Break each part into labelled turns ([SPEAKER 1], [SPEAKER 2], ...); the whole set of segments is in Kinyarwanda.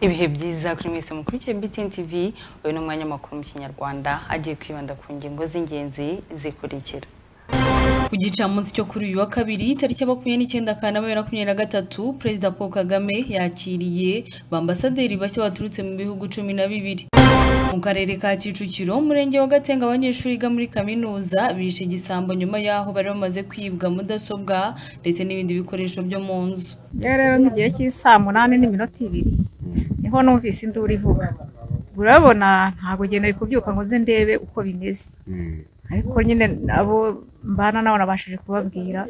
[SPEAKER 1] ibihe byiza kuri mwese mukurikiye BTN TV uyu ni umwanya w'amakuru mu kinyarwanda agiye kwibanda ku ngingo z'ingenzi zikurikira
[SPEAKER 2] ku gicamunsi cyo kuri uyu wa kabiri tariki ya makumyabiri n'icyenda kanama bibiri na makumyabiri na gatatu perezida paul kagame yakiriye bambasaderi bashya baturutse mu bihugu cumi na bibiri mu karere ka kicukiro umurenge wa gatenga abanyeshuri biga muri kaminuza bishe igisambo nyuma y'aho bari bamaze kwibwa mudasobwa ndetse n'ibindi bikoresho byo mu nzu
[SPEAKER 3] rero rero nk'igihe cy'isaa munani n'iminota ibiri niho numvise induru ivuga urabona ntabwo nari kubyuka ngo nze ndebe uko bimeze ariko nyine abo mbana nabo nabashije kubabwira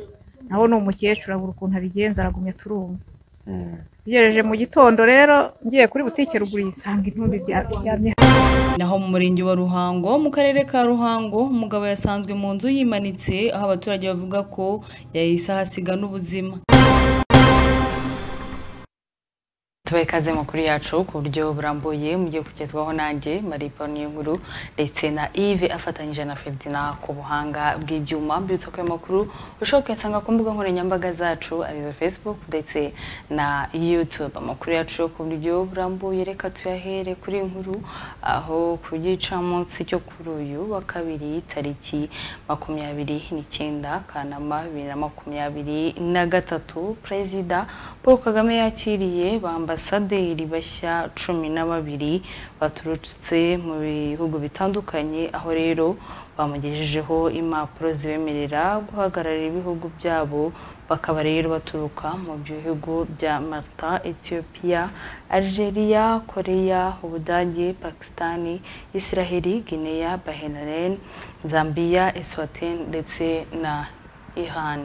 [SPEAKER 3] nabo ni umukecuru abura ukuntu abigenza aragumya turumva ugereje mu gitondo rero ngiye kuri butike ruguru yisanga intumbi byarya
[SPEAKER 2] naho mu murenge wa ruhango mu karere ka ruhango umugabo yasanzwe mu nzu yimanitse aho abaturage bavuga ko yahise ahasiga n'ubuzima
[SPEAKER 1] tubahe ikaze makuru yacu ku buryo burambuye mugiye kugezwaho nanjye marie paul nkuru ndetse na yves afatanyije na ferdinand ku buhanga bw'ibyuma mbibutsa ko ayo makuru ushobora kuyasanga ku mbuga nkoranyambaga zacu arizo facebook ndetse na youtube amakuru yacu ku buryo burambuye reka tuyahere kuri nkuru aho ku gicamunsi cyo kuri uyu wa kabiri tariki makumyabiri n'icyenda kanama bibiri na makumyabiri na gatatu perezida paul kagame yakiriye bamba abasaderi bashya cumi na babiri baturutse mu bihugu bitandukanye aho rero bamugejejeho impapuro zibemerera guhagararira ibihugu byabo bakaba rero baturuka mu bihugu bya Malta, Ethiopia, Algeria, Korea, Ubudage, Pakistani, Israheli, Guinea, Bahrain, Zambia, Eswatini ndetse na Iran.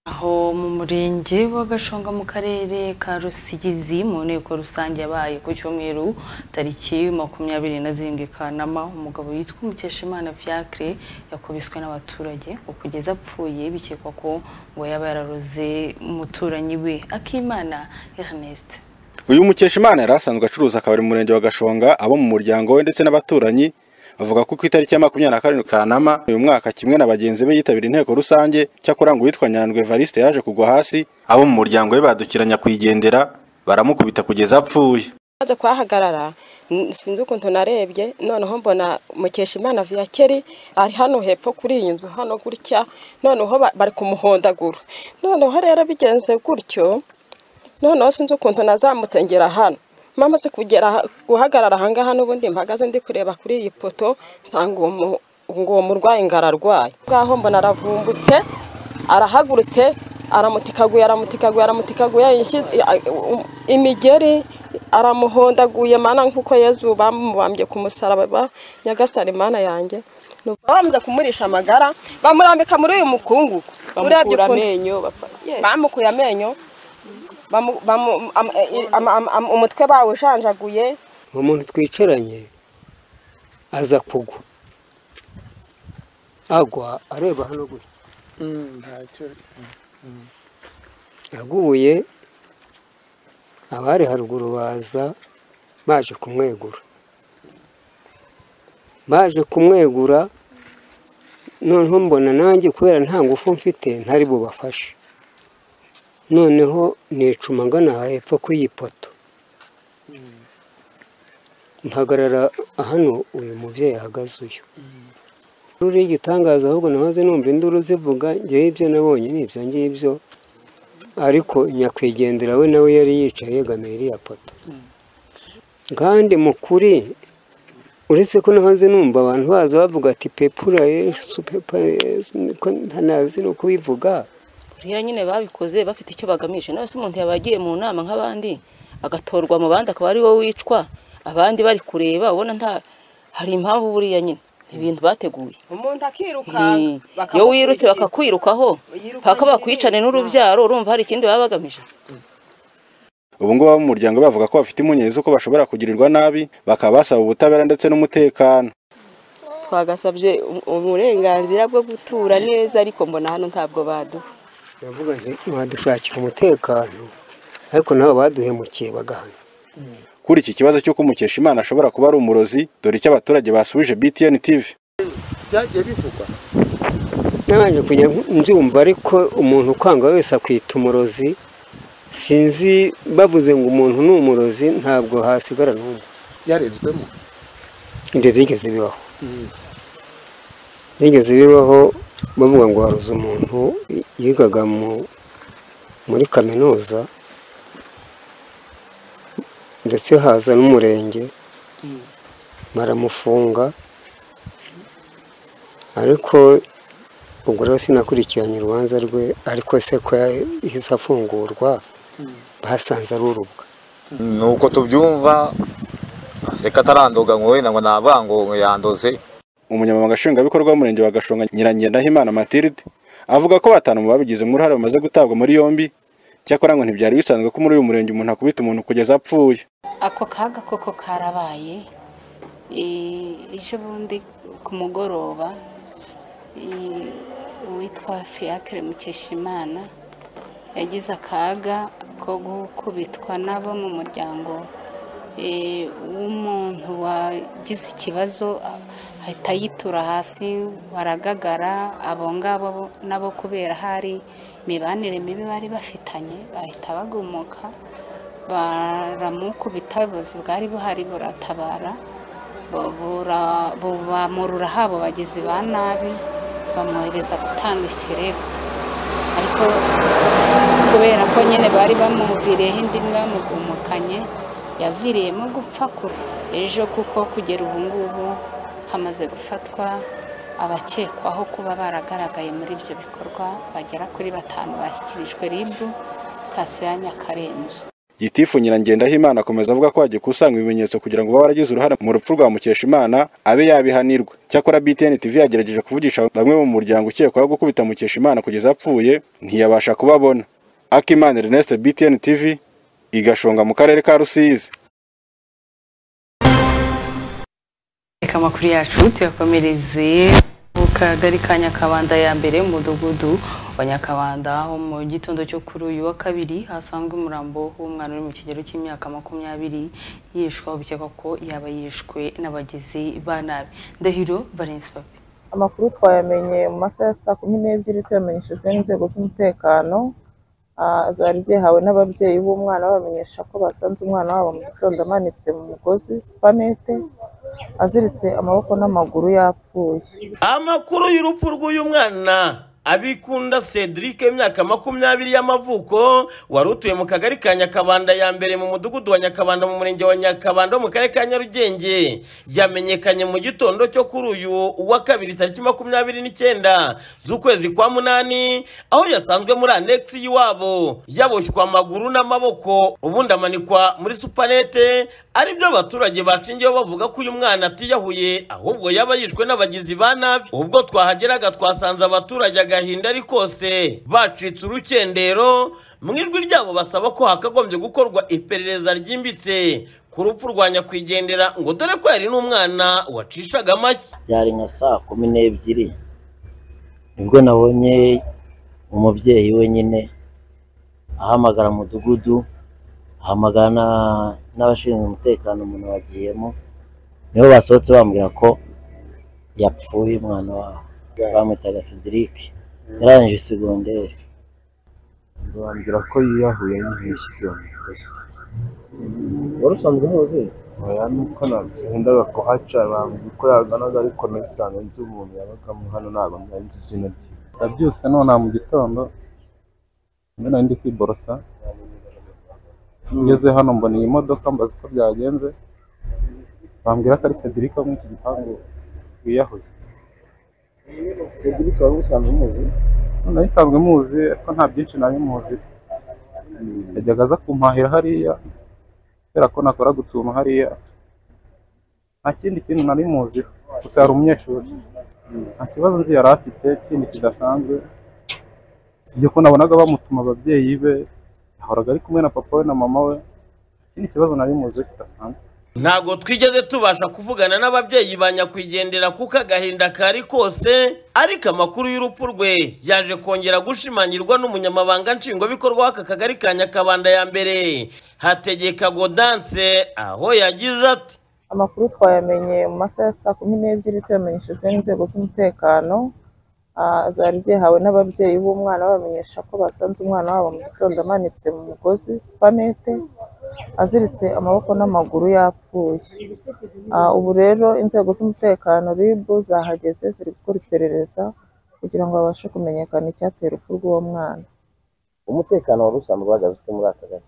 [SPEAKER 1] aho mu murenge wa gashonga mu karere ka rusigizi mu nteko rusange yabaye ku cyumweru tariki makumyabiri na zirindwi kanama umugabo witwa umukeshimana fiacre yakubiswe n'abaturage kugeza apfuye bikekwa ko ngo yaba yararoze umuturanyi we akimana ernest
[SPEAKER 4] uyu mukeshimana yari asanzwe acuruza akabari mu murenge wa gashonga abo mu muryango we ndetse n'abaturanyi bavuga ko ku itariki ya makumyabiri na karindwi kanama uyu mwaka kimwe na bagenzi be yitabira inteko rusange cyakora ngo uwitwa nyandwi evariste yaje kugwa hasi abo mu muryango we badukiranya kuyigendera baramukubita kugeza apfuye
[SPEAKER 5] maze kuhahagarara sinzi ukuntu narebye noneho mbona mukesha imana viyakeri ari hano hepfo kuri iyi nzu hano gutya noneho bari kumuhondagura noneho rero bigenze gutyo noneho sinzi ukuntu nazamutse ngera hano mamaze kugera guhagarara ahangaha n'ubundi mpagaze ndi kureba kuri iyi poto nsanga uwo murwayi ngo ararwaye ngaho mbona aravumbutse arahagurutse aramutikaguye aramutikaguye aramutikaguye imigeri aramuhondaguye mana nk'uko yezu bamubambye ku musaraba nyagasani mana yanjye bamaze kumurisha amagara bamurambika muri uyu mukungugu
[SPEAKER 6] bamukura amenyo
[SPEAKER 5] bamukuye amenyo umutwe bawushanjaguye
[SPEAKER 6] uwo muntu twicaranye aza kugwa agwa areba hano gutya aguye abari haruguru baza baje kumwegura baje kumwegura noneho mbona nanjye kubera nta ngufu mfite ntari bubafashe noneho nicuma ngana hepfo kw'iyi poto mpagarara hano uyu mubyeyi ahagaze uyu ruriho igitangaza ahubwo nahoze numva induru zivuga ngewe ibyo nabonye ni ibyo ngibyo ariko nyakwigendera we nawe yari yicaye yegamiye iriya poto kandi mu kuri uretse ko nahoze numva abantu baza bavuga ati pepura yesu pepa yesu niko ntanazi no kubivuga
[SPEAKER 7] buriya nyine babikoze bafite icyo bagamije nawe se umuntu yaba yagiye mu nama nk'abandi agatorwa mu bandi akaba ari wowe wicwa abandi bari kureba ubona nta hari impamvu buriya nyine ni ibintu bateguye
[SPEAKER 5] umuntu akiruka
[SPEAKER 7] Ni- iyo wirutse bakakwirukaho paka bakwicane n'urubyaro urumva hari ikindi baba bagamije
[SPEAKER 4] ubu ngubu abo mu muryango bavuga ko bafite impungenge z'uko bashobora kugirirwa nabi bakaba basaba ubutabera ndetse n'umutekano
[SPEAKER 5] twagasabye u- uburenganzira bwo gutura neza ariko mbona hano ntabwo baduha
[SPEAKER 6] ndavuga nti badushakira umutekano ariko nabo baduhemukiye bagahana
[SPEAKER 4] kuri iki kibazo cy'uko umukeshimana ashobora kuba ari umurozi dore icyo abaturage basubije btn tv
[SPEAKER 8] byagiye bivugwa
[SPEAKER 6] nabanje kujya mbyumva ariko umuntu ukwanga wese akwita umurozi sinzi bavuze ngo umuntu ni umurozi ntabwo hasigara n'umwe
[SPEAKER 8] yarezwemo
[SPEAKER 6] ibyo byigeze bibaho byigeze bibaho bavuga ngo haruze umuntu yigaga mu- muri kaminuza ndetse haza n'umurenge baramufunga ariko ubwo rero sinakurikiranye urubanza rwe ariko se ko yahise afungurwa basanze ari urubwa
[SPEAKER 8] nuko tubyumva seka atarandoga ngo wenda ngo nabanga ngo yandoze
[SPEAKER 4] umunyamabanga nshingwabikorwa w'umurenge wa gashonga nyirangendahimana matilde avuga ko batanu mu babigizemo uruhare bamaze gutabwa muri yombi cyakora ngo ntibyari bisanzwe ko muri uyu murenge umuntu akubita umuntu kugeza apfuye
[SPEAKER 9] ako kaga koko karabaye Eh, ejo bundi ku mugoroba eh, uwitwa fiyakire mukeshimana yagize akaga ko gukubitwa n'abo mu muryango eh, w'umuntu wagize ikibazo ahita yitura hasi baragagara abo ngabo bo- nabo kubera hari imibanire mibi bari bafitanye bahita bagumuka baramukubita ubuyobozi bwari buhari buratabara bu- bura- bubamurura habo bagizi ba nabi bamwohereza gutanga ikirego ariko kubera ko nyine bari bamuviriyeho indi mbwa yamugumukanye yaviriyemo gupfa kure ejo kuko kugera ubu ngubu hamaze gufatwa abakekwaho kuba baragaragaye muri ibyo bikorwa bagera kuri batanu bashyikirijwe ribu sitasiyo ya nyakarenzo
[SPEAKER 4] gitifu nyirangendahimana akomeza avuga ko hagikusanywa ibimenyetso kugira ngo babe baragize uruhare mu rupfu rwa mukeshimana abe yabihanirwa cyakora btn tv yagerageje kuvugisha bamwe mu muryango ukekwaho gukubita mukeshimana kugeza apfuye ntiyabasha kubabona akimana ernest btn tv igashonga mu karere ka rusizi
[SPEAKER 1] reka amakuru yacu tuyakomereze mu kagari ka nyakabanda ya mbere mu mudugudu wa nyakabanda ho mu gitondo cyo kuri uyu wa kabiri hasanzwe umurambo w'umwana uri mu kigero cy'imyaka makumyabiri yishwa bikekwa ko yaba yishwe n'abagizi ba nabi ndahiro valence papi
[SPEAKER 10] amakuru twayamenye mu masaha ya saa kumi n'ebyiri tuyamenyeshejwe n'inzego z'umutekano Ah, zari zihawe n'ababyeyi b'umwana babamenyesha ko basanze umwana wabo mu gitondo amanitse mu mugozi supanete aziritse amaboko n'amaguru yapfuye
[SPEAKER 11] amakuru y'urupfu rw'uyu mwana abikunda cedric imyaka makumyabiri y'amavuko wari utuye mu kagari ka nyakabanda ya mbere mu mudugudu wa nyakabanda mu murenge wa nyakabanda wo mu karere ka nyarugenge yamenyekanye mu gitondo cyo kuri uyu wa kabiri tariki makumyabiri n'icyenda z'ukwezi kwa munani aho yasanzwe muri anegisi y'iwabo yaboshywe amaguru n'amaboko ubundi amanikwa muri supanete aribyo abaturage bacingiyeho bavuga ko uyu mwana atiyahuye ahubwo yaba yishwe n'abagizi ba nabi ubwo twahageraga twasanze abaturage agahinda ari kose bacitse urukendero mu ijwi ryabo basaba ko hakagombye gukorwa iperereza ryimbitse ku rupfu rwa nyakwigendera ngo dore ko yari n'umwana wacishaga make
[SPEAKER 12] byari nka saa kumi n'ebyiri nibwo nabonye umubyeyi wenyine ahamagara umudugudu ahamagara na- n'abashinzwe umutekano umuntu wagiyemo nibo basohotse bambwira ko yapfuye umwana wabo bamwitaga sidirike yarangije segonderi bambwira ko yiyahuye nyine yishyize mu mugozi
[SPEAKER 13] wari usanzwe umuzi
[SPEAKER 12] oya nuko nabyo nkundaga kuhaca bambwira uko yaganaga ariko nasanze nzi umuntu yabagamo hano ntabwo nari nzi izina rye
[SPEAKER 14] nabyutse nona mu gitondo mbona nari ndi kwiborosa ngeze hano mbona iyi modoka mbaza uko byagenze bambwira ko ari Cedric wo muri iki gipangu wiyahuye
[SPEAKER 13] Cedric wari usanzwe umuzi
[SPEAKER 14] nari nsanzwe muzi ariko nta byinshi nari muzi yajyaga aza kumpahira hariya kubera ko nakoraga utuntu hariya nta kindi kintu nari muzi gusa yari umunyeshuri nta kibazo nzi yari afite kindi kidasanzwe sibyo ko nabonaga bamutuma ababyeyi be yahoraga ari kumwe na papa we na mama we ikindi kibazo nari muzi kidasanzwe
[SPEAKER 11] ntabwo twigeze tubasha kuvugana n'ababyeyi ba nyakwigendera kuko agahinda kari kose ariko amakuru y'urupfu rwe yaje kongera gushimangirwa n'umunyamabanga nshingwabikorwa w'aka kagari ka nyakabanda ya mbere hategeka godanse aho yagize ati
[SPEAKER 10] amakuru twayamenye mu masaha ya saa kumi n'ebyiri tuyamenyeshejwe n'inzego z'umutekano Ah, zari zihawe n'ababyeyi b'umwana babamenyesha ko basanze umwana wabo mu gitondo amanitse mu mugozi supanete aziritse amaboko n'amaguru yapfuye Ah, ubu rero inzego z'umutekano ribu zahageze ziri gukora iperereza kugira ngo babashe kumenyekana icyatera urupfu rw'uwo mwana
[SPEAKER 13] umutekano wari usanzwe uhagaze ute muri aka gace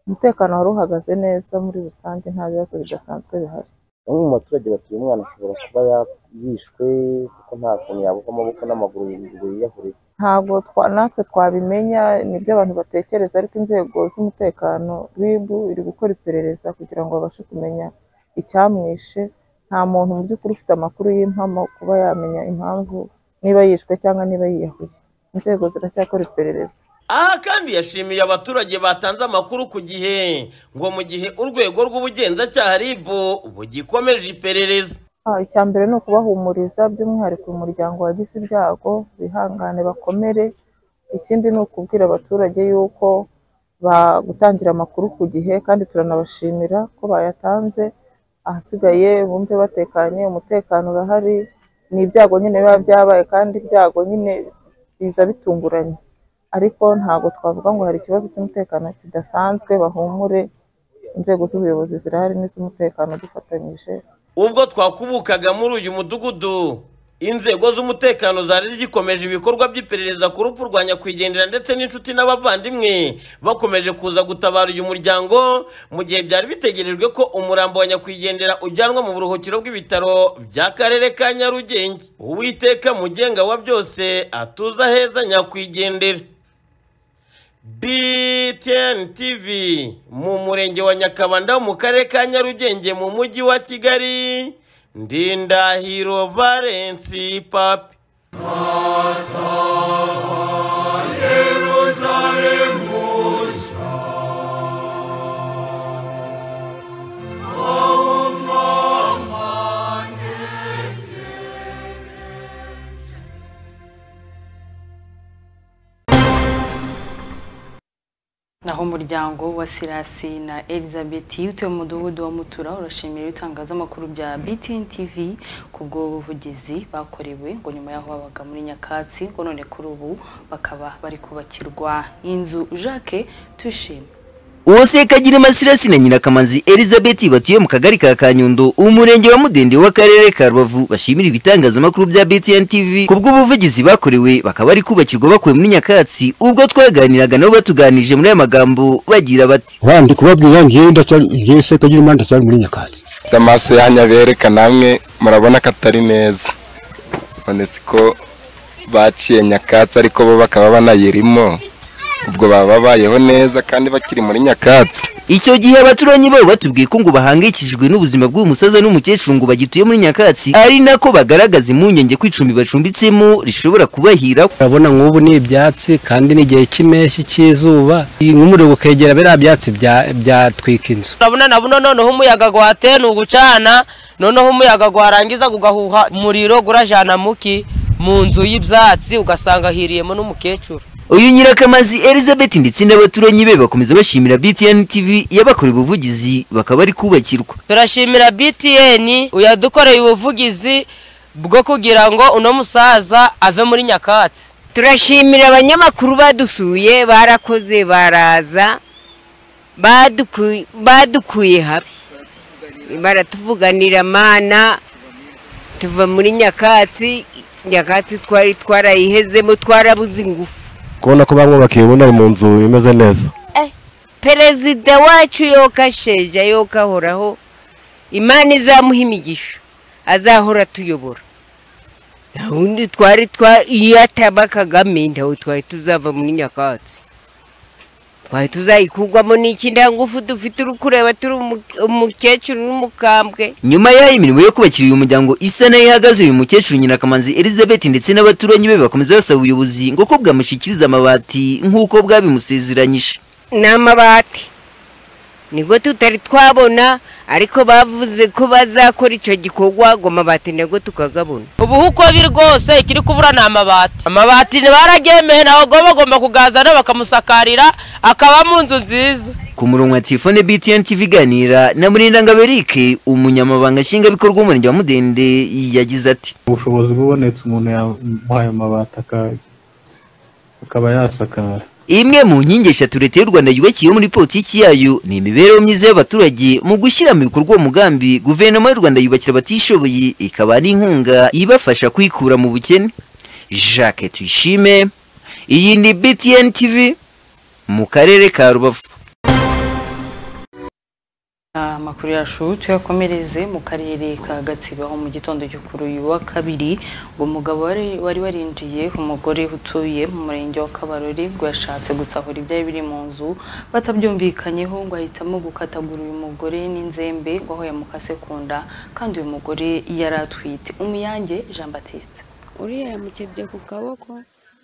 [SPEAKER 10] umutekano wari uhagaze neza muri rusange nta bibazo bidasanzwe bihari
[SPEAKER 13] bamwe mu baturage bati uyu mwana ashobora kuba ya- yishwe kuko nta kuntu yabuka amaboko n'amaguru ngo yiyahurire
[SPEAKER 10] ntabwo twa- natwe twabimenya nibyo abantu batekereza ariko inzego z'umutekano rib iri gukora iperereza kugira ngo babashe kumenya icyamwishe nta muntu mu by'ukuri ufite amakuru y'impamo kuba yamenya impamvu niba yishwe cyangwa niba yiyahuye inzego ziracyakora iperereza
[SPEAKER 11] aha kandi yashimiye abaturage batanze amakuru ku gihe ngo mu gihe urwego rw'ubugenzacyaha ribu bugikomeje iperereza
[SPEAKER 10] Ah, icya mbere ni ukubahumuriza by'umwihariko uyu muryango wagize ibyago bihangane bakomere ikindi ni ukubwira abaturage yuko ba- gutangira amakuru ku gihe kandi turanabashimira ko bayatanze ahasigaye bumve batekanye umutekano urahari ni ibyago nyine biba byabaye kandi ibyago nyine biza bitunguranye ariko ntabwo twavuga ngo hari ikibazo cy'umutekano kidasanzwe bahumure inzego z'ubuyobozi zirahari n'iz'umutekano dufatanyije
[SPEAKER 11] ubwo twakubukaga muri uyu mudugudu inzego z'umutekano zari zikomeje ibikorwa by'iperereza ku rupfu rwa nyakwigendera ndetse n'inshuti n'abavandimwe bakomeje kuza gutabara uyu muryango mu gihe byari bitegerejwe ko umurambo wa nyakwigendera ujyanwa mu buruhukiro bw'ibitaro by'akarere ka nyarugenge uwiteka mugenga wa byose atuza heza nyakwigendera BTN TV mu murenge wa Nyakabanda mu karere ka Nyarugenge mu mujyi wa Kigali Ndindahiro Valence Papi
[SPEAKER 1] naho umuryango wa sirasi na elizabeth utuye mu mudugudu wa mutura urashimira ibitangazamakuru bya btn tv ku bw'ubuvugizi bakorewe ngo nyuma y'aho babaga muri nyakatsi ngo none kuri ubu bakaba bari kubakirwa inzu jacques tuyishime
[SPEAKER 15] uwase kagira amasirasi na nyirakamanzi elizabeth batuye mu kagari ka kanyundo umurenge wa mudende w'akarere ka rubavu bashimira ibitangazamakuru bya btn tv ku bw'ubuvugizi bakorewe bakaba bari kubakirwa bakuwe muri nyakatsi ubwo twaganiraga nabo batuganirije muri aya magambo bagira bati
[SPEAKER 16] Wa ndi kubabwira ngiye ndacyari ngiye se kagira imana ndacyari muri nyakatsi
[SPEAKER 17] amaso yanyu abereka namwe murabona ko atari meza none si ko baciye nyakatsi ariko bo bakaba banayirimo ubwo baba babayeho neza kandi bakiri muri nyakatsi
[SPEAKER 15] icyo gihe abaturanyi babo batubwiye ko ngo bahangayikishijwe n'ubuzima bw'uyu musaza n'umukecuru ngo bagituye muri nyakatsi ari nako bagaragaza impungenge ko icumbi bacumbitsemo rishobora kubahira
[SPEAKER 18] urabona nk'ubu ni ibyatsi kandi ni igihe cy'impeshyi cy'izuba iyi nk'umuriro ukegera biriya byatsi bya- byatwika inzu
[SPEAKER 19] urabona na buno noneho umuyaga gwateye ni ugucana noneho umuyaga gwarangiza gugahuha umuriro gurajana muki mu nzu y'ibyatsi ugasanga hiriyemo n'umukecuru
[SPEAKER 15] uyu nyirakamazi elizabeth ndetse n'abaturanyi be bakomeza bashimira btn tv yabakoreye ubuvugizi bakaba bari kubakirwa
[SPEAKER 19] turashimira btn yadukoreye ubuvugizi bwo kugira ngo uno musaza ave muri nyakatsi
[SPEAKER 20] turashimira abanyamakuru badusuye barakoze baraza baduku- badukuye habi baratuvuganira mana tuva muri nyakatsi nyakatsi twari twarayihezemo twarabuze ingufu
[SPEAKER 21] kubona ko bamwubakiye ubundi ari mu nzu imeze neza
[SPEAKER 20] perezida wacu yoka sheja yoka ahoraho imana izamuha imigisha azahora atuyobora nta wundi twari twa iyo ataba kagame ntawe twari tuzava muri nyakatsi twari tuzayikugwamo n'iki nta ngufu dufite uri kureba turi umu- umukecuru n'umukambwe
[SPEAKER 15] nyuma y'aho imirimo yo kubakira uyu muryango isa nayo ihagaze uyu mukecuru nyina kamanzi elizabeth ndetse n'abaturanyi be bakomeza basaba ubuyobozi ngo ko bwamushyikiriza amabati nk'uko bwabimusezeranyije
[SPEAKER 20] ni amabati nibwo tutari twabona ariko bavuze ko bazakora icyo gikorwa ngo amabati nabwo tukagabona
[SPEAKER 19] ubu uko biri rwose ikiri kubura ni amabati amabati ntibaragemeye nawe ngo bagomba kugazana bakamusakarira akaba mu nzu nziza
[SPEAKER 15] ku murongo wa telefone btn tv iganira na murindangabo eric umunyamabanga nshingwabikorwa w'umurenge wa mudende yagize ati
[SPEAKER 14] ubushobozi bubonetse umuntu yamuhaye amabati aka- akaba yasakara
[SPEAKER 15] imwe mu nkingi eshatu leta y'u rwanda yubakiye muri politiki yayo ni imibereho myiza y'abaturage mu gushyira mu bikorwa uwo mugambi guverinoma y'u rwanda yubakira abatishoboye ikaba ari inkunga ibafasha kwikura mu bukene jacques tuyishime iyi ni btn tv mu karere ka rubavu
[SPEAKER 1] amakuru yacu tuyakomereze mu karere ka gatsibo aho mu gitondo cyo kuri uyu wa kabiri ngo umugabo wari wari warinjiye umugore utuye mu murenge wa kabarori ngo yashatse gusahura ibyari biri mu nzu batabyumvikanyeho ngo ahitamo gukatagura uyu mugore n'inzembe ngo aho yamukase ku nda kandi uyu mugore yari atwite umuyange jean batiste
[SPEAKER 22] uriya yamukebye ku kaboko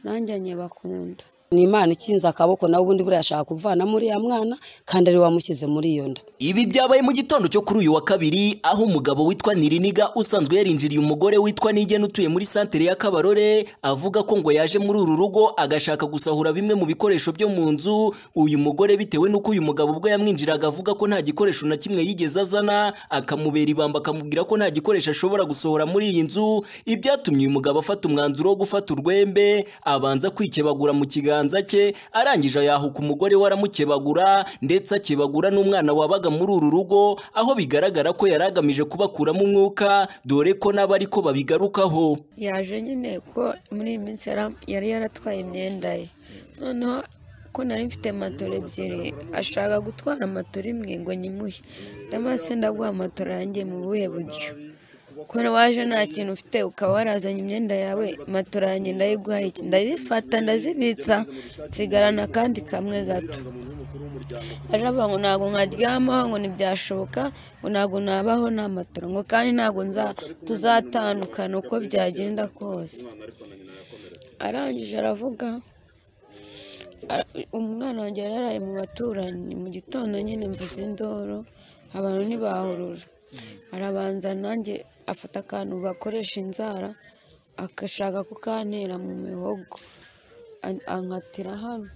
[SPEAKER 22] nanjye anyeba ku nda
[SPEAKER 23] ni imana ikinze akaboko nawe ubundi buriya ashaka kuvanamo uriya mwana kandi ari we wamushyize muri iyo nda
[SPEAKER 24] Ibi byabaye mu gitondo cyo kuri uyu wa kabiri aho umugabo witwa Niriniga usanzwe yarinjiriye umugore witwa Nigena utuye muri santere ya Kabarore avuga ko ngo yaje muri uru rugo agashaka gusahura bimwe mu bikoresho byo mu nzu uyu mugore bitewe n'uko uyu mugabo ubwo yamwinjiraga avuga ko nta gikoresho na kimwe yigeze azana akamubera ibamba akamubwira ko nta gikoresho ashobora gusohora muri iyi nzu ibyatumye uyu mugabo afata umwanzuro wo gufata urwembe abanza kwikebagura mu kiganza cye arangije yahuka umugore we aramukebagura ndetse akebagura n'umwana wabaga muri uru rugo aho bigaragara ko yari agamije kubakuramo umwuka dore ko n'abari ko babigarukaho
[SPEAKER 22] yaje nyine ko muri iyi minsi yara- yari yaratwaye imyenda ye noneho ko nari mfite matora ebyiri ashaka gutwara matora imwe ngo nyimuhe ndamase ndaguha matora yanjye mu buhe buryo ko waje nta kintu ufite ukaba warazanye imyenda yawe matora yanjye ndayiguhaye iki ndazifata ndazibitsa nsigarana kandi kamwe gato aje avuga ngo ntabwo nkaryamaho ngo ntibyashoboka ngo ntabwo nabaho nta matora ngo kandi ntabwo nza- tuzatandukana uko byagenda kose arangije aravuga ara- umwana wanjye yari yaraye mu baturanyi mu gitondo nyine mvuze indoro abantu ntibahurura arabanza nanjye afata akantu bakoresha inzara agashaka kukantera mu mihogo an- ankatira hano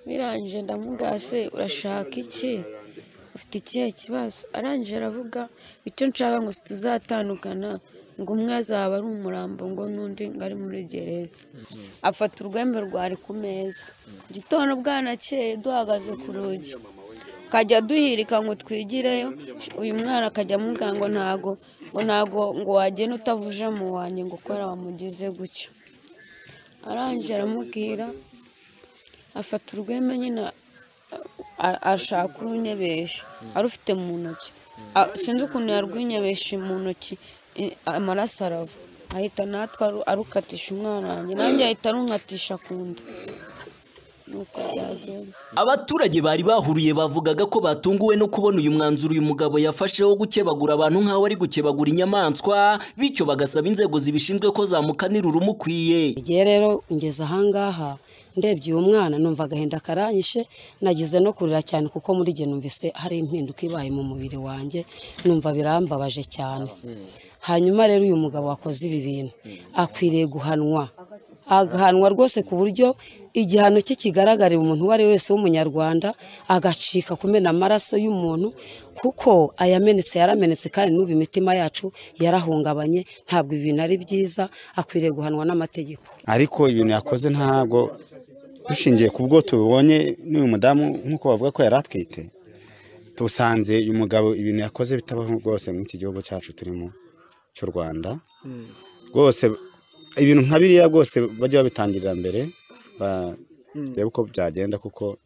[SPEAKER 22] birangije ndamubwira se urashaka iki ufite ikihe kibazo arangije aravuga icyo nshaka ngo si tuzatandukana ngo umwe azaba ari umurambo ngo n'undi ngo ari muri gereza afata urwembe rwari ku meza gitondo bwanakeye duhagaze ku rugi kajya duhirika ngo twigireyo uyu mwana akajya amubwira ngo ntago ngo ntago ngo wagenda utavuje mu wanjye ngo kubera wamugize gutya arangije aramubwira afata urwembe nyine a- ashaka urunyebesha arufite mu ntoki A- sinzi ukuntu yarwinyebeje mu ntoki i- amaraso arava ahita natwe aru- arukatisha umwana wanjye nanjye ahita arunkatisha ku nda nuko byagenze
[SPEAKER 24] abaturage bari bahuriye bavugaga ko batunguwe no kubona uyu mwanzuro uyu mugabo yafashe wo gukebagura abantu nk'aho ari gukebagura inyamaswa bityo bagasaba inzego zibishinzwe ko zamukanira urumukwiye
[SPEAKER 21] igihe rero ngeze ahangaha ndebye uyu mwana numva agahinda karanyishe nagize no kurira cyane kuko muri igihe numvise hari impinduka ibaye mu mubiri wanjye numva birambabaje cyane hanyuma rero uyu mugabo wakoze ibi bintu akwiriye guhanwa agahanwa rwose ku buryo igihano cye kigaragarira umuntu uwo ari we wese w'umunyarwanda agacika kumena amaraso y'umuntu kuko ayamenetse yaramenetse kandi n'ubu imitima yacu yarahungabanye ntabwo ibi bintu ari byiza akwiriye guhanwa n'amategeko
[SPEAKER 8] ariko ibintu yakoze ntabwo dushingiye ku bwo tubibonye n'uyu mudamu nk'uko bavuga ko yari atwite dusanze uyu mugabo ibintu yakoze bitabaho rwose nk'iki gihugu cyacu turimo cy'u rwanda rwose ibintu nka biriya rwose bajya babitangirira mbere barebe uko byagenda kuko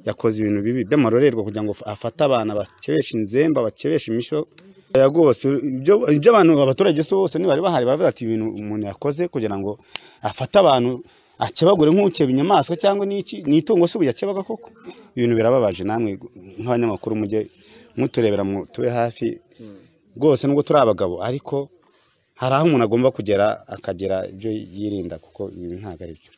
[SPEAKER 8] yakoze ibintu bibi by'amarorerwa kugira ngo afate abana bakebesha inzemba bakebesha imishyo aya rwose ibyo ibyo abantu abaturage se bose ntibari bahari baravuga ati ibintu umuntu yakoze kugira ngo afate abantu akebagure nk'ukeba inyamaswa cyangwa n'iki ni itungo se ubu yakebaga koko ibintu birababaje namwe nk'abanyamakuru mujye muturebera mu- tube hafi rwose nubwo turi abagabo ariko hari aho umuntu agomba kugera akagera ibyo yirinda kuko ibintu ntabwo ari byo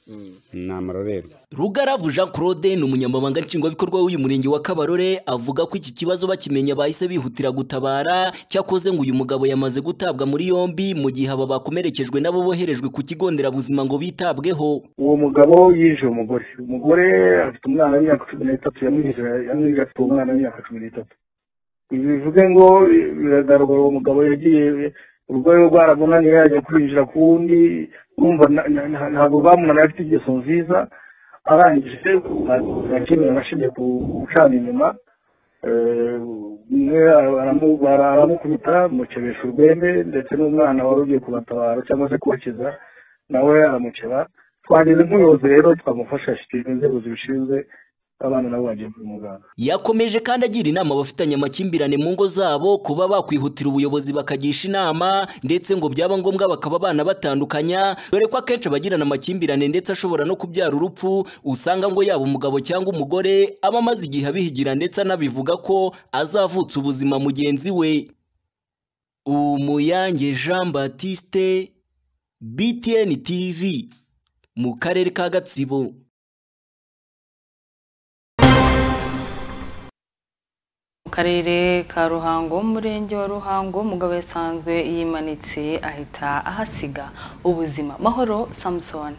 [SPEAKER 8] ni amarorerwa
[SPEAKER 24] Rugaravu Jean Claude ni umunyamabanga nshingwabikorwa w'uyu murenge wa Kabarore avuga ko iki kibazo bakimenya bahise bihutira gutabara cyakoze ngo uyu mugabo yamaze gutabwa muri yombi mu gihe aba bakomerekejwe nabo boherejwe ku kigo nderabuzima ngo bitabweho
[SPEAKER 25] uwo mugabo yishe umugore umugore afite umwana w'imyaka cumi n'itatu yamwihije yamwihije afite umwana w'imyaka cumi n'itatu ibi bivuze ngo biragaragara uwo mugabo yagiye urwaye rwaramunaniye yajya kwinjira ku wundi urumva na- na- na- ntabwo bamunaniye afite ingeso nziza arangije arakenewe arashingiye ku gucana inyuma Eh, umwe ara- aramu- bara- aramukubita amukebesha urwembe ndetse n'umwana wari ugiye kubatabara cyangwa se kubakiza nawe aramukeba twagize nk'ubuyobozi rero twamufasha ashyikiriza inzego zibishinzwe abana nabo bagiye kwa muganga
[SPEAKER 24] Yakomeje kandi agira inama abafitanye amakimbirane mu ngo zabo kuba bakwihutira ubuyobozi bakagisha inama ndetse ngo byaba ngombwa bakaba abana batandukanya dore ko akenshi abagirana amakimbirane ndetse ashobora no kubyara urupfu usanga ngo yaba umugabo cyangwa umugore aba amaze igihe abihigira ndetse anabivuga ko azavutsa ubuzima mugenzi we Umuyange Jean Baptiste BTN TV mu karere ka Gatsibo
[SPEAKER 1] mu karere ka ruhango mu murenge wa ruhango umugabo yasanzwe yimanitse ahita ahasiga ubuzima mahoro samusoni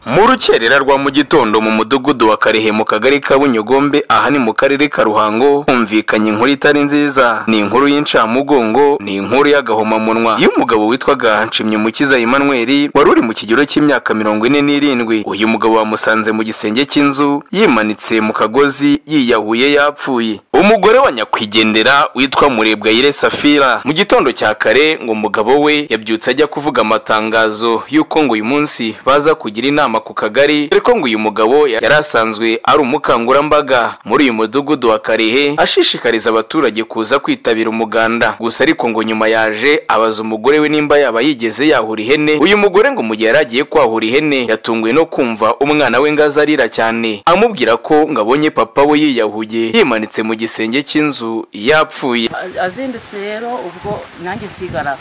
[SPEAKER 26] mu rukerera rwa mu gitondo mu mudugudu wa karehe mu kagari ka bunyogombe aha ni mu karere ka ruhango humvikanye inkuru itari nziza ni inkuru y'incamugongo ni inkuru y'agahomamunwa y'umugabo witwaga nshimyumukiza emmanuel wari uri mu kigero cy'imyaka mirongo ine n'irindwi uyu mugabo wamusanze mu gisenge cy'inzu yimanitse mu kagozi yiyahuye yapfuye umugore wa nyakwigendera witwa murebwayire safira mu gitondo cya kare ngo umugabo we yabyutse ajya kuvuga amatangazo y'uko ngo uyu munsi baza kugira inama ku kagari ariko ngo uyu mugabo yari asanzwe ari umukangurambaga muri uyu mudugudu wa karehe ashishikariza abaturage kuza kwitabira umuganda gusa ariko ngo nyuma yaje abaza umugore we nimba yaba yigeze yahura ihene uyu mugore ngo mu gihe yari agiye kwahura ihene yatunguwe no kumva umwana we ngo azarira cyane amubwira ko ngo abonye papa we yiyahuye yimanitse mu gisenge cy'inzu yapfuye
[SPEAKER 27] A- azindutse rero ubwo nanjye nsigara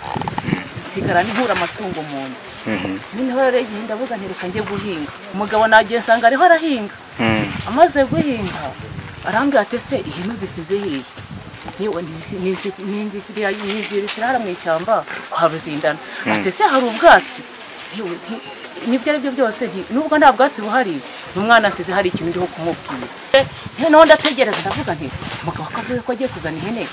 [SPEAKER 27] nsigara nihura amatungo mu nda noneho rero igihe ndavuga nti reka njye guhinga umugabo nagiye nsanga ariho arahinga amaze guhinga arambwira ati ese ihene uzisize hiye yewe ntizi- ninzi- ninzi- ziriya- ninziriye zirara mu ishyamba haruzindana
[SPEAKER 26] Mm.
[SPEAKER 27] ati ese hari ubwatsi yewe nti- nibyo ari byo byose nti- nubwo nta bwatsi buhari umwana nsize hari ikintu ndiho kumubwira Eh, noneho ndategereza ndavuga nti umugabo ko avuze ko agiye kuzana ihene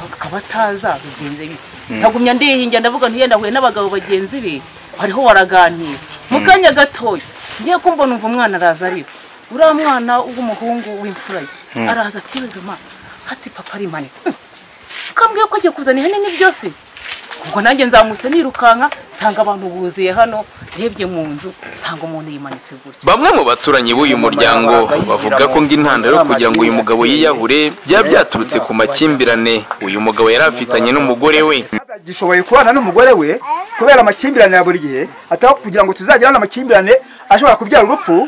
[SPEAKER 27] akaba ataza bigenze bite
[SPEAKER 26] Mm.
[SPEAKER 27] ntagumya ndihingira ndavuga nti yenda ahuye n'abagabo bagenzi be bariho baraganira mu
[SPEAKER 26] Mm.
[SPEAKER 27] kanya gatoya ngiye kumva numva umwana araza arira uriya mwana w'umuhungu w'imfura ye
[SPEAKER 26] Mm.
[SPEAKER 27] araza ati "Wega ma hati papa arimanitse Mm. ukambwiye ko agiye kuzana ihene ni byose ubwo nanjye nzamutse nirukanka nsanga abantu buzuye hano ndebye mu nzu nsanga umuntu yimanitse gutya
[SPEAKER 26] bamwe mu baturanyi b'uyu muryango bavuga ko ngo intandaro yo kugira ngo uyu mugabo yiyahure byaba byaturutse ku makimbirane uyu mugabo yari afitanye n'umugore we
[SPEAKER 28] gishoboye kubana n'umugore we kubera amakimbirane ya buri gihe ataba kugira ngo tuzagirane amakimbirane ashobora kubyara urupfu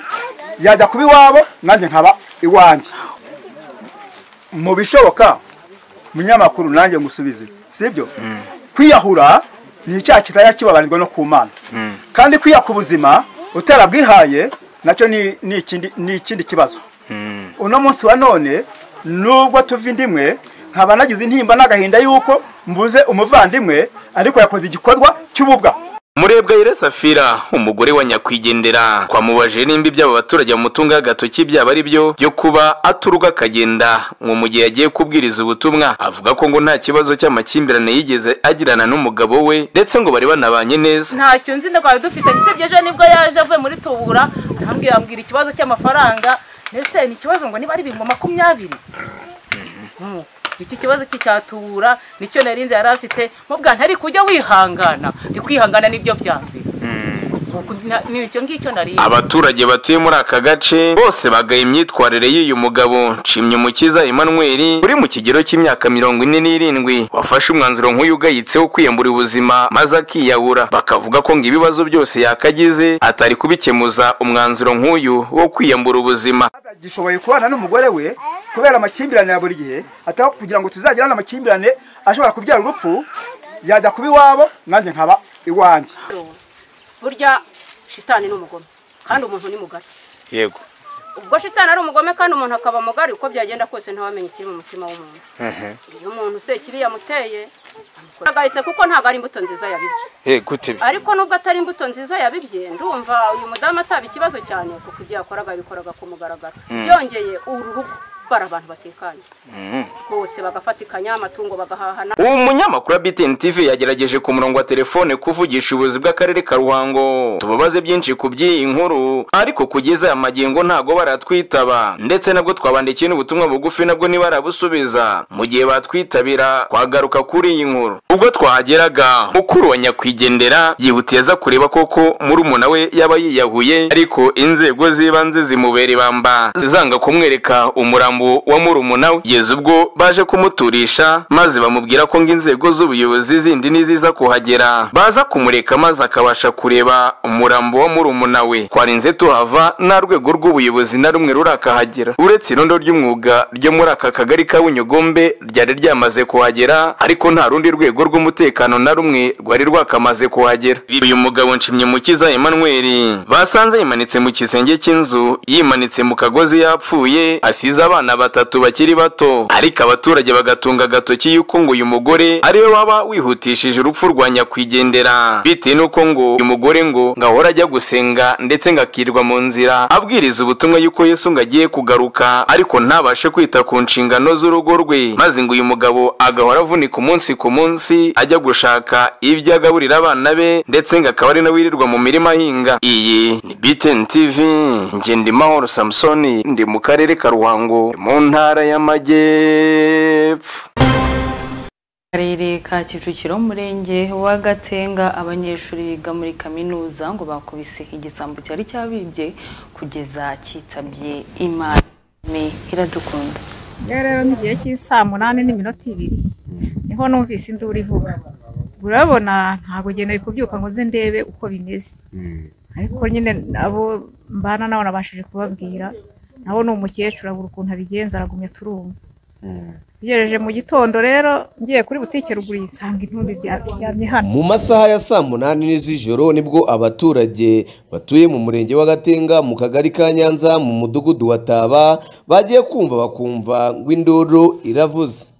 [SPEAKER 28] yajya kuba iwabo nanjye nkaba iwanjye mu bishoboka munyamakuru nanjye ngusubize sibyo kwiyahura ni icyaha kitari kibabarirwa no ku mana kandi kwiya ku buzima utarabwihaye nacyo ni ni ikindi- ni ikindi kibazo uno munsi wa none nubwo tuva indimwe nkaba nagize intimba n'agahinda yuko mbuze umuvandimwe ariko yakoze igikorwa cy'ububwa
[SPEAKER 26] murebwa yire safira umugore wa nyakwigendera twamubajije nimba ibyabo abaturage bamutunga agatoki byaba ari byo byo kuba aturwa akagenda ngo mu gihe yagiye kubwiriza ubutumwa avuga ko ngo nta kibazo cy'amakimbirane yigeze agirana n'umugabo we ndetse ngo bari banabanye neza
[SPEAKER 27] ntacyo nzi ndagwaye dufite usibye ejo nibwo yaje avuye muri tubura arambwira ambwira ikibazo cy'amafaranga ndetse ni ikibazo ngo niba ari ibihumbi makumyabiri Mm. iki kibazo cy'icyatubura nicyo narinze yari afite mubwa ntari kujya wihangana ndi kwihangana nibyo byambere nicyo ngicyo narinze
[SPEAKER 26] abaturage batuye muri aka gace bose bagaye imyitwarire y'uyu mugabo nshimyumukiza emmanuel uri mu kigero cy'imyaka mirongo ine n'irindwi wafashe umwanzuro nk'uyu ugayitseho kwiyambura ubuzima maze akiyahura bakavuga ko ngo ibibazo byose yakagize atari kubikemuza umwanzuro nk'uyu wo kwiyambura ubuzima
[SPEAKER 28] gishoboye kubana n'umugore we kubera amakimbirane ya buri gihe ataba kugira ngo tuzagirane amakimbirane ashobora kubyara urupfu yajya kuba iwabo nanjye nkaba iwanjye
[SPEAKER 29] burya shitani ni umugome kandi umuntu ni mugari
[SPEAKER 26] yego
[SPEAKER 29] ubwo shitani ari umugome kandi umuntu akaba mugari uko byagenda kose ntawamenya ikiri mu mutima w'umuntu iyo umuntu se ikibi yamuteye agahitse kuko ntabwo ari imbuto nziza yabibye
[SPEAKER 26] gute
[SPEAKER 29] ariko nubwo atari imbuto nziza yabibye ndumva uyu mudamu ataba ikibazo cyane kuko ibyo yakoraga yabikoraga ku mugaragaro
[SPEAKER 26] Mm.
[SPEAKER 29] byongeye uru rugo bari abantu batekanye bose bagafatikanya amatungo bagahahana
[SPEAKER 26] uwo munyamakuru wa btn tv yagerageje ku murongo wa telefone kuvugisha ubuyobozi bw'akarere ka ruhango tubabaze byinshi ku by'iyi nkuru ariko kugeza aya magingo ntago baratwitaba ndetse nabwo twabandikiye n'ubutumwa bugufi nabwo ntibarabusubiza mu gihe batwitabira twagaruka kuri iyi nkuru ubwo twahageraga mukuru wa nyakwigendera yihutiye aza kureba koko murumuna we yaba yiyahuye ariko inzego z'ibanze zimubera ibamba zanga kumwereka umurambo wa murumuna we kugeza ubwo baje kumuturisha maze bamubwira ko ngo inzego z'ubuyobozi zindi niziza kuhagera baza kumureka maze akabasha kureba umurambo wa murumuna we twarinze tuhava nta rwego rw'ubuyobozi na rumwe rurakahagera uretse irondo ry'umwuga ryo muri aka kagari ka bunyogombe ryari ryamaze kuhagera ariko nta rundi rwego rw'umutekano na rumwe rwari rwakamaze kuhagera uyu mugabo nshimyumukiza emmanuel basanze yimanitse mu kisenge cy'inzu yimanitse mu kagozi yapfuye asize abana batatu bakiri bato ariko abaturage bagatunga agatoki yuko ngo uyu mugore ariwe waba wihutishije urupfu rwa nyakwigendera bitewe n'uko ngo uyu mugore ngo ngo ahora ajya gusenga ndetse ngo akirirwa mu nzira abwiriza ubutumwa yuko yesu ngo agiye kugaruka ariko ntabashe kwita ku nshingano z'urugo rwe maze ngo uyu mugabo agahora avunika umunsi ku munsi ajya gushaka ibyo agaburira abana be ndetse ngo akaba ari nawe wirirwa mu mirima ahinga iyi ni btn tv ngendimahoro samusoni ndi mu karere ka ruhango mu ntara y'amajyepfo
[SPEAKER 1] Akarere ka Kicukiro umurenge wa Gatenga abanyeshuri biga muri kaminuza ngo bakubise igisambo cyari cyabibye kugeza kitabye imana Me iradukunda
[SPEAKER 3] rero mu gihe cy'isaa munani n'iminota ibiri niho numvise induru ivuga urabona ntabwo ngiye nari kubyuka ngo nze ndebe uko bimeze ariko nyine abo mbana nabo nabashije kubabwira nabo ni umukecuru abura ukuntu abigenza aragumya turumva tugereje mu gitondo rero ngiye kuri butike ruguru nsanga intumbi bya- biryamye hano
[SPEAKER 30] mu masaha ya saa munani z'ijoro nibwo abaturage batuye mu murenge wa gatenga mu kagari ka nyanza mu mudugudu wa taba bagiye kumva bakumva ngo induru iravuze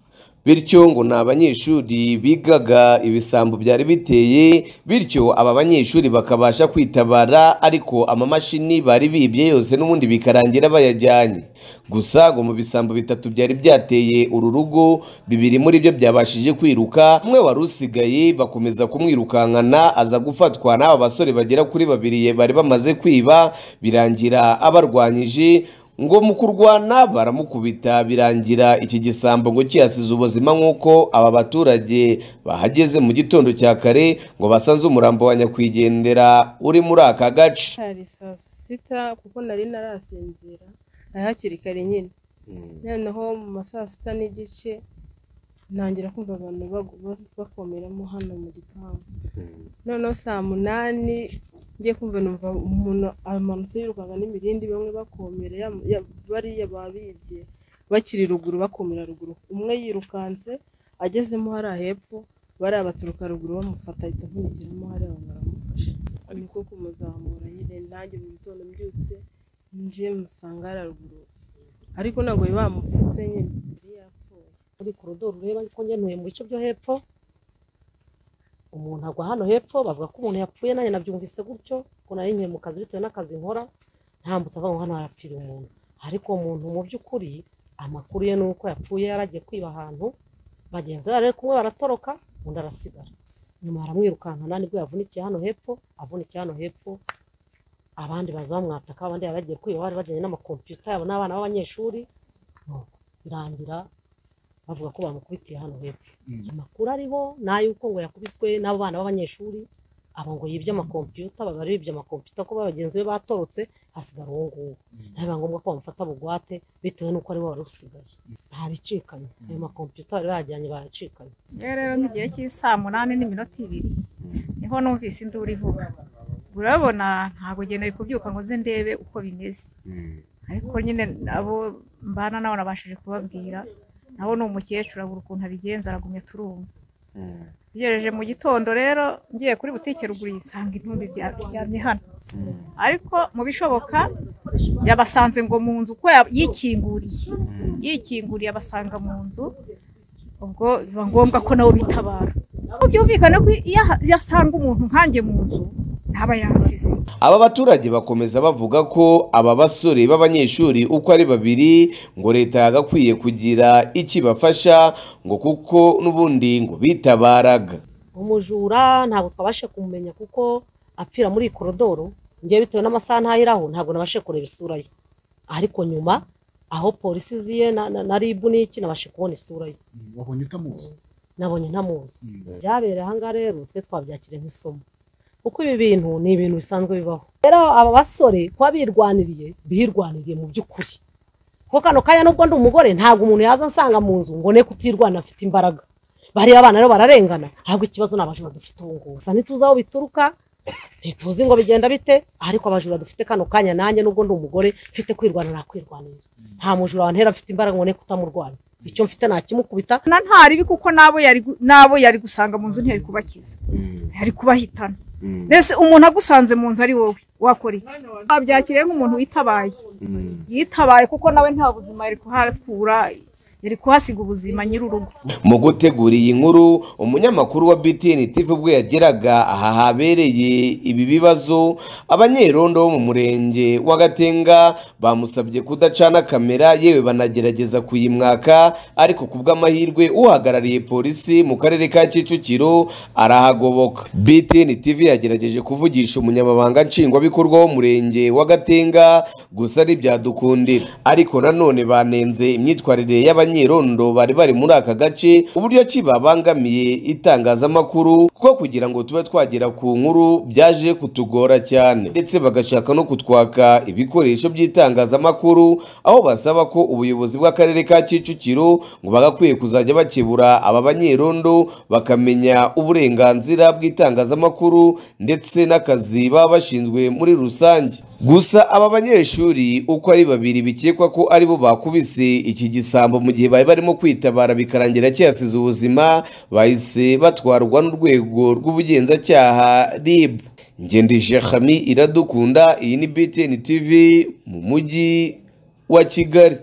[SPEAKER 30] bityo ngo ni abanyeshuri bigaga ibisambo byari biteye bityo aba banyeshuri bakabasha kwitabara ariko amamashini bari bibye yose n'ubundi bikarangira bayajyanye gusa ngo mu bisambo bitatu byari byateye uru rugo bibiri muri byo byabashije kwiruka umwe wari usigaye bakomeza kumwirukankana aza gufatwa n'aba basore bagera kuri babiri bari bamaze kwiba birangira abarwanyije ngo mu kurwana baramukubita birangira iki gisambo ngo kiyasize ubuzima nk'uko aba baturage bahageze mu gitondo cya kare ngo basanze umurambo wa nyakwigendera uri muri aka gace
[SPEAKER 31] hari saa sita kuko nari narasinzira ari hakiri kare nyine noneho mu ma saa sita n'igice ntangira kumva abantu bagu- ba- bakomeramo hano mu gipangu noneho saa munani ngiye kumva numva umuntu amanutse yirukanka n'imirindi bamwe bakomera ya- ya- bariya babibye bakiri ruguru bakomera ruguru umwe yirukanse agezemo hariya hepfo bariya baturuka ruguru bamufata ahita nkurikiramo hariya abantu baramufashe niko kumuzamura nyine nanjye mu gitondo mbyutse nje musanga hariya ruguru ariko ntabwo bari bamupfutse nyine yari yapfuye
[SPEAKER 32] kuri korodoro ureba ko ngenuye mu bice byo hepfo umuntu agwa hano hepfo bavuga ko umuntu yapfuye nanjye nabyumvise gutyo ko nari nkiri mu kazi bitewe n'akazi nkora ntambutse avuga ngo hano harapfira umuntu ariko uwo muntu mu by'ukuri amakuru ye ni uko yapfuye yaragiye kwiba ahantu bagenzi be kumwe baratoroka undi arasigara nyuma baramwirukankana nibwo yavunikiye hano hepfo avunikiye hano hepfo abandi baza bamwataka abandi bari bagiye kwiba bari bajyanye n'amakompiyuta yabo n'abana b'abanyeshuri nuko birangira bavuga ko bamukubitiye hano hepfo amakuru ariho ni ay'uko ngo yakubiswe n'abo bana b'abanyeshuri abo ngo yibye amakompiyuta baba bari bibye amakompiyuta kuko bagenzi be batorotse hasigara uwo nguwo ntabwo ngombwa ko bamufata bugwate bitewe n'uko ari we wari usigaye ntabicikanye ayo makompiyuta bari bajyanye baracikanye
[SPEAKER 3] rero nk'igihe cy'isaa munani n'iminota ibiri niho numvise induru ivuga urabona ntabwo nari kubyuka ngo nze ndebe uko bimeze ariko nyine abo mbana nabo nabashije kubabwira nawe ni umukecuru abura ukuntu abigenza aragumya turumva ugereje mu gitondo rero ngiye kuri butike ruguru yisanga intumbi biryamye hano ariko mu bishoboka yabasanze ngo mu nzu uko ya- yikinguriye yikinguriye abasanga mu nzu ubwo biba ngombwa ko nabo bitabara ubwo byumvikane ko iyo aha- iyo asanga umuntu nkanjye mu nzu ntaba yansize
[SPEAKER 30] Aba baturage bakomeza bavuga ko aba basore b'abanyeshuri uko ari babiri ngo leta yagakwiye kugira ikibafasha ngo kuko n'ubundi ngo bitabaraga.
[SPEAKER 32] umujura ntabwo twabasha kumumenya kuko apfira muri iyi korodoro ngewe bitewe n'amasaha ntahiraho ntabwo nabashe kureba isura ye ariko nyuma aho polisi ziye na, na, na ribu n'iki nabashe kubona isura ye
[SPEAKER 33] wabonye utamuzi
[SPEAKER 32] nabonye ntamuzi
[SPEAKER 33] Mm.
[SPEAKER 32] byabereye ahangaha rero twe twabyakiriye nk'isomo kuko ibi bintu ni ibintu bisanzwe bibaho rero aba basore kuba birwaniriye birwaniriye mu by'ukuri kuko kano kanya nubwo ndi umugore ntabwo umuntu yaza ansanga mu nzu ngo ne kutirwana afite imbaraga bariya abana rero bararengana ahubwo ikibazo ni abajura dufite ubu ngubu gusa ntituzi aho bituruka ntituzi ngo bigenda bite ariko abajura dufite kano kanya nanjye nubwo ndi umugore mfite kwirwana nakwirwanira nta mujura wantera mfite imbaraga ngo ne kutamurwanya icyo mfite nakimukubita
[SPEAKER 3] na ntaribi kuko nabo yari gu- nabo yari gusanga mu nzu ntiyari kubakiza yari kubahitana mbese umuntu agusanze mu nzu ari wowe wakora iki wabyakiriye nk'umuntu witabaye yitabaye kuko nawe nta buzima yari kuhakura yari kuhasiga ubuzima nyir'urugo
[SPEAKER 30] Mu gutegura iyi nkuru umunyamakuru wa BTN TV ubwo yageraga aha habereye ibi bibazo abanyerondo bo mu murenge wa Gatenga bamusabye kudacana kamera yewe banagerageza kuyimwaka ariko kubw'amahirwe uhagarariye polisi mu karere ka Kicukiro arahagoboka BTN TV yagerageje kuvugisha umunyamabanga nshingwabikorwa w'umurenge wa Gatenga gusa ntibyadukundira ariko nanone banenze imyitwarire y'abanyerondo bari bari muri aka gace uburyo ki babangamiye itangazamakuru kuko kugira ngo tube twagera ku nkuru byaje kutugora cyane ndetse bagashaka no kutwaka ibikoresho by'itangazamakuru aho basaba ko ubuyobozi bw'akarere ka Kicukiro ngo bagakwiye kuzajya bakebura aba banyerondo bakamenya uburenganzira bw'itangazamakuru ndetse n'akazi baba bashinzwe muri rusange gusa aba banyeshuri uko ari babiri bikekwa ko ari bo bakubise iki gisambo mu gihe bari barimo kwitabara bikarangira kiyasize ubuzima bahise batwarwa n'urwego rw'ubugenzacyaha RIB ngendije Khami iradukunda iyi ni BTN TV mu mujyi wa Kigali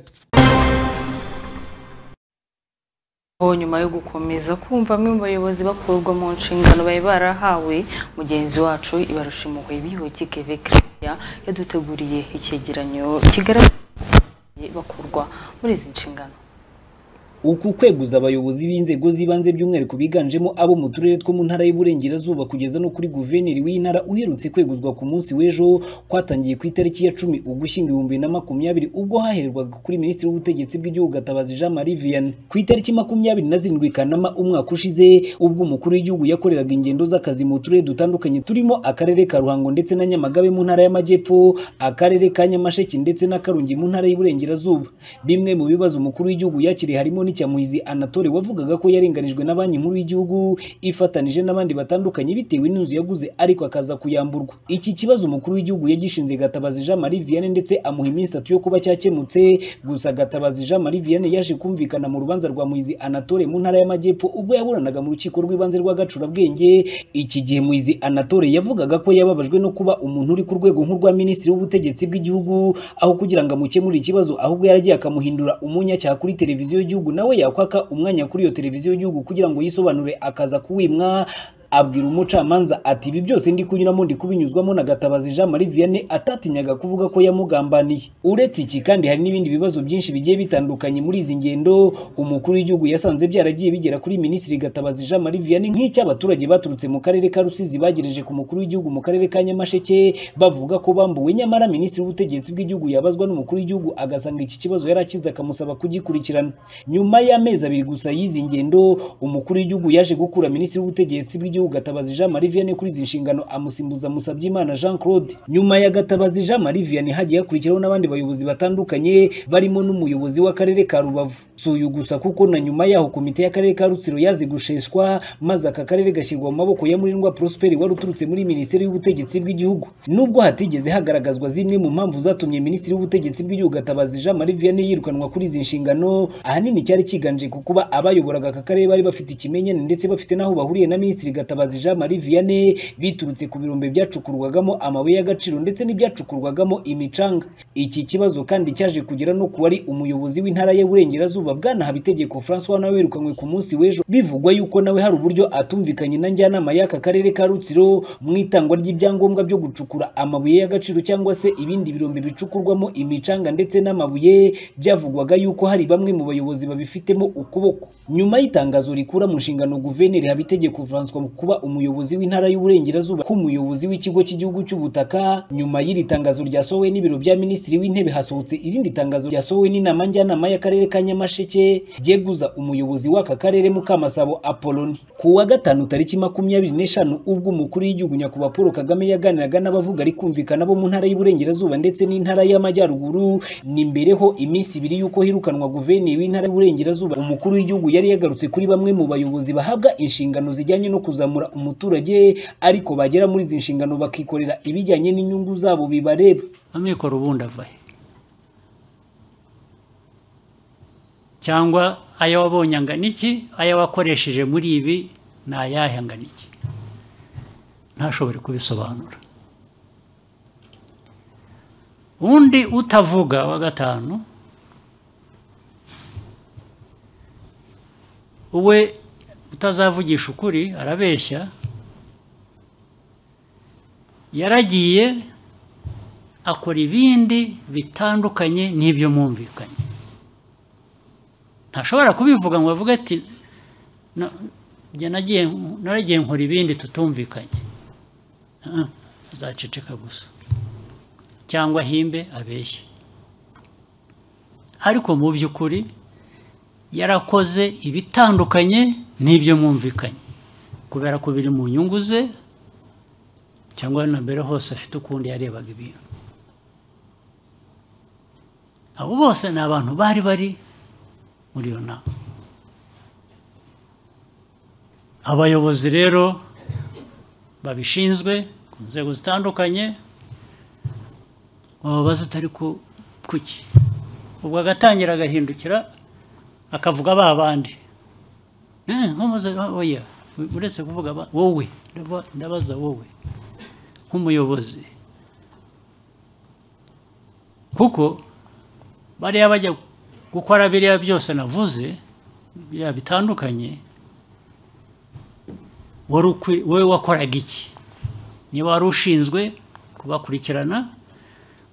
[SPEAKER 1] Aho nyuma yo gukomeza kumva bamwe mu bayobozi bakurwa mu nshingano bari barahawe mugenzi wacu ibarushimuwe bihuti keve kiriya yaduteguriye icyegeranyo kigaragaza bakurwa muri izi nshingano
[SPEAKER 13] uku kweguza abayobozi b'inzego z'ibanze by'umwihariko biganjemo abo mu turere two mu ntara y'uburengerazuba kugeza no kuri guverineri w'intara uherutse kweguzwa ku munsi w'ejo kwatangiye ku itariki ya cumi ugushyingo ibihumbi na makumyabiri ubwo haherwaga kuri minisitiri w'ubutegetsi bw'igihugu gatabazi jean marie vianney ku itariki makumyabiri na zirindwi kanama umwaka ushize ubwo umukuru w'igihugu yakoreraga ingendo z'akazi mu turere dutandukanye turimo akarere ka ruhango ndetse na nyamagabe mu ntara y'amajyepfo akarere ka nyamasheke ndetse na karongi mu ntara y'uburengerazuba bimwe mu bibazo umukuru w'igihugu yakiriye harimo n'icyamuhizi anatole wavugaga ko yarenganijwe na banki nkuru y'igihugu ifatanije n'abandi batandukanye bitewe n'inzu yaguze ariko akaza kuyamburwa iki kibazo umukuru w'igihugu yagishinze gatabazi jean marie vianney ndetse amuha iminsi itatu yo kuba cyakemutse gusa gatabazi jean marie vianney yaje kumvikana mu rubanza rwa muhizi anatole mu ntara y'amajyepfo ubwo yaburanaga mu rukiko rw'ibanze rw'agacurabwenge iki gihe muhizi anatole yavugaga ko yababajwe no kuba umuntu uri ku rwego nk'urwa minisitiri w'ubutegetsi bw'igihugu aho kugira ngo amukemurire ikibazo ahubwo yaragiye akamuhindura umunyacyaha kuri televiziyo y'igihugu nawe yakwaka umwanya kuri iyo televiziyo y'igihugu kugira ngo yisobanure akaza kuwimwa abwira umucamanza ati ibi byose ndi kunyuramo ndi kubinyuzwamo na gatabazi jean marie vianney atatinyaga kuvuga ko yamugambaniye uretse iki kandi hari n'ibindi bibazo byinshi bigiye bitandukanye muri izi ngendo umukuru w'igihugu yasanze byaragiye bigera kuri minisitiri gatabazi jean marie vianney nk'icy'abaturage baturutse mu karere ka rusizi bagereje ku mukuru w'igihugu mu karere ka nyamasheke bavuga ko bambuwe nyamara minisitiri w'ubutegetsi bw'igihugu yabazwa n'umukuru w'igihugu agasanga iki kibazo yari akize akamusaba kugikurikirana nyuma y'amezi abiri gusa y'izi ngendo umukuru w'igihugu yaje gukura minisitiri w'ubutegetsi bw'igihugu gatabazi jean marie vianney kuri izi nshingano amusimbuza musabyimana jean claude nyuma ya gatabazi jean marie vianney hagiye hakurikiraho n'abandi bayobozi batandukanye barimo n'umuyobozi w'akarere ka rubavu si uyu gusa kuko na nyuma yaho komite y'akarere ka rutsiro yaze gusheshwa maze aka karere gashyirwa mu maboko ya murirwa prosperi wari uturutse muri minisiteri y'ubutegetsi bw'igihugu nubwo hatigeze hagaragazwa zimwe mu mpamvu zatumye minisitiri w'ubutegetsi bw'igihugu gatabazi jean marie vianney yirukanwa kuri izi nshingano ahanini cyari kiganje ku kuba abayoboraga aka karere bari bafite ikimenyane ndetse bafite n'aho bahuriye na minisitiri gatabazi jean marie vianney biturutse ku birombe byacukurwagamo amabuye y'agaciro ndetse n'ibyacukurwagamo imicanga iki kibazo kandi cyaje kugera no ku wari umuyobozi w'intara y'uburengerazuba bwana habitegeko francois nawe wirukanwe ku munsi w'ejo bivugwa yuko nawe hari uburyo atumvikanye na njyanama y'aka karere ka rutsiro mu itangwa ry'ibyangombwa byo gucukura amabuye y'agaciro cyangwa se ibindi birombe bicukurwamo imicanga ndetse n'amabuye byavugwaga yuko hari bamwe mu bayobozi babifitemo ukuboko nyuma y'itangazo rikura mu nshingano guverineri habitegeko francois mu kuba umuyobozi w'intara y'uburengerazuba k'umuyobozi w'ikigo cy'igihugu cy'ubutaka nyuma y'iri tangazo ryasohowe n'ibiro bya minisitiri w'intebe hasohotse irindi tangazo ryasohowe n'inama njyanama y'akarere ka nyamasheke ryeguza umuyobozi w'aka karere mukamasabo apoloni ku wa gatanu tariki makumyabiri n'eshanu ubwo umukuru w'igihugu nyakubahwa paul kagame yaganiraga n'abavuga rikumvikana bo mu ntara y'uburengerazuba ndetse n'intara y'amajyaruguru ni mbereho iminsi ibiri y'uko hirukanwa guverineri w'intara y'uburengerazuba umukuru w'igihugu yari yagarutse kuri bamwe mu bayobozi bahabwa inshingano zijyanye no kuzamura umuturage ariko bagera muri izi nshingano bakikorera ibijyanye n'inyungu zabo bibareba
[SPEAKER 34] amikoro ubundi avahe cyangwa ayo wabonye angana iki ayo wakoresheje muri ibi ni ayahe angana iki ntashobore kubisobanura undi utavuga wa gatanu we utazavugisha ukuri arabeshya yaragiye akora ibindi bitandukanye n'ibyo mwumvikanye ntashobora kubivuga ngo bavuge ati naragiye nkora ibindi tutumvikanye azaceceka gusa cyangwa ahimbe abeshye ariko mu by'ukuri yarakoze ibitandukanye n'ibyo mwumvikanye kubera ko biri mu nyungu ze cyangwa na mbere hose afite ukundi yarebaga ibintu abo bose ni abantu bari bari muri iyo nama abayobozi rero babishinzwe ku nzego zitandukanye wababaza utari kuki ubwo agatangira agahindukira akavuga ba bandi oya uretse kuvuga wowe ndabaza wowe nk'umuyobozi kuko bariya bajya gukora biriya byose navuze biriya bitandukanye wowe wakoraga iki niba wari ushinzwe kubakurikirana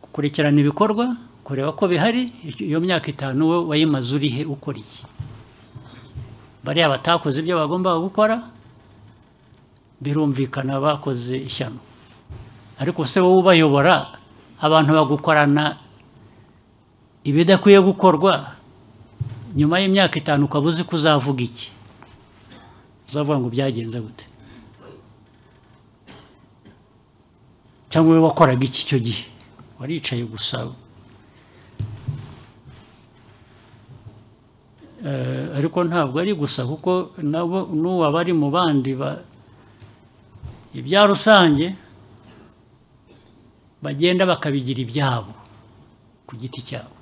[SPEAKER 34] gukurikirana ibikorwa kureba ko bihari iyo myaka itanu we wayimaze urihe ukora iki bariya batakoze ibyo bagombaga gukora birumvikana bakoze ishyano ariko se wowe ubayobora abantu bagukorana ibidakwiye gukorwa nyuma y'imyaka itanu ukaba uzi ko uzavuga iki uzavuga ngo byagenze gute cyangwa wowe wakoraga iki icyo gihe waricaye gusa ariko ntabwo ari gusa kuko nabo n'ubu abari mu bandi ibya rusange bagenda bakabigira ibyabo ku giti cyabo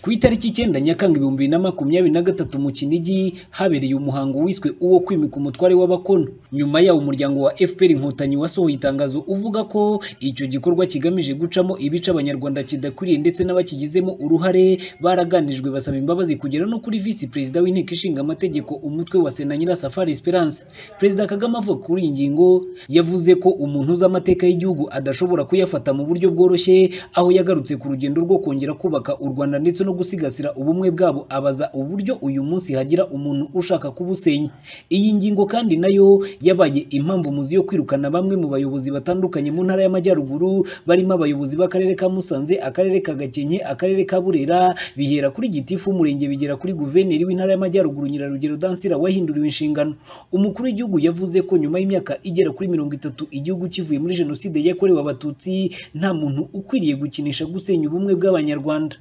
[SPEAKER 13] ku itariki icyenda nyakanga ibihumbi bibiri na makumyabiri na gatatu mu kinigi habereye umuhango wiswe uwo kwimika umutware w'abakono nyuma yawo umuryango wa fpr inkotanyi wasohoye itangazo uvuga ko icyo gikorwa kigamije gucamo ibice abanyarwanda kidakwiriye ndetse n'abakigizemo uruhare baraganijwe basaba imbabazi kugera no kuri visi perezida w'inteko ishinga amategeko umutwe wa sena nyirasafari esperance perezida kagame avuga kuri iyi ngingo yavuze ko umuntu uzi amateka y'igihugu adashobora kuyafata mu buryo bworoshye aho yagarutse ku rugendo rwo kongera kubaka u rwanda ndetse no gusigasira ubumwe bwabo abaza uburyo uyu munsi hagira umuntu ushaka kubusenya iyi ngingo kandi nayo yabaye impamvu muzi yo kwirukana bamwe mu bayobozi batandukanye mu ntara y'amajyaruguru barimo abayobozi b'akarere ka musanze akarere ka gakenke akarere ka burera bihera kuri gitifu umurenge bigera kuri guverineri w'intara y'amajyaruguru nyirarugero dansira wahinduriwe inshingano umukuru w'igihugu yavuze ko nyuma y'imyaka igera kuri mirongo itatu igihugu kivuye muri jenoside yakorewe abatutsi nta muntu ukwiriye gukinisha gusenya ubumwe bw'abanyarwanda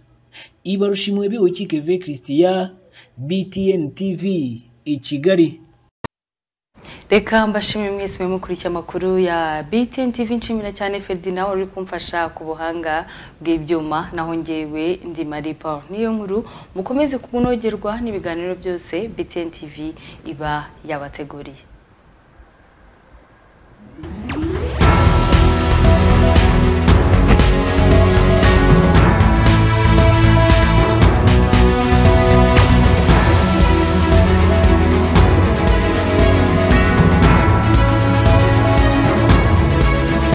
[SPEAKER 13] ibarushimwe biwukikeve christian btn tv i kigali
[SPEAKER 1] reka mbashimiye mwese mukurikiye amakuru ya BTN TV nshimira cyane Ferdinand wari kumfasha ku buhanga bw'ibyuma naho ngewe ndi Maripa niyo nkuru mukomeze kunogerwa n'ibiganiro byose BTN TV iba yabateguriye